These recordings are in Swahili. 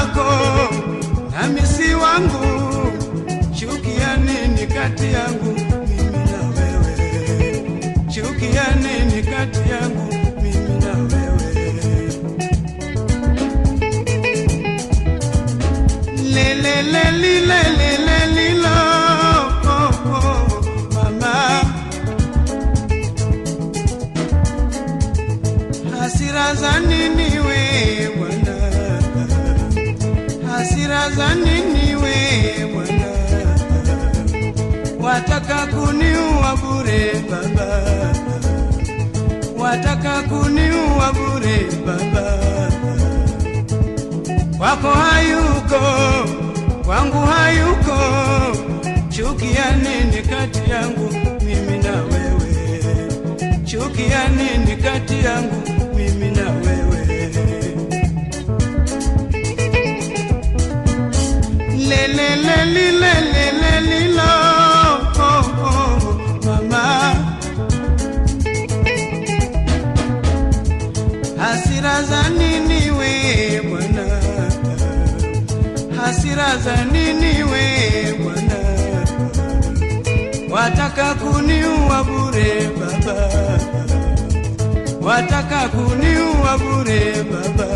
wako nami si wangu, chukia nini kati yangu mimi na wewe? Chukia nini kati yangu mimi na wewe? lelelelilelelelilo oh, oh, mama hasira za nini we bwana hasira za nini we bwana wataka kuniua bure baba wataka kuniua bure baba kwako hayuko, kwangu hayuko. Chukia nini kati yangu mimi na wewe? Chukia nini kati yangu mimi na wewe? Lelelelilelelelilo oh, oh, mama hasira za nini we bwana hasira za nini we bwana wataka kuniua bure baba wataka kuniua bure baba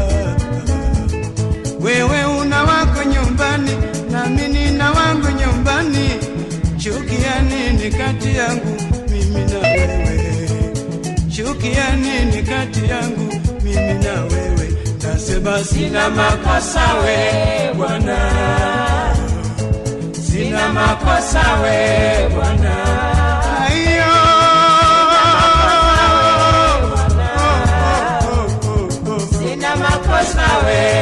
wewe una wako nyumbani nami nina wangu nyumbani chukia nini kati yangu mimi na wewe chukia nini kati yangu mimi na wewe nasema sina makosa we bwana sina makosa we bwana Aiyo. Oh, oh, oh, oh, oh. Sina makosa we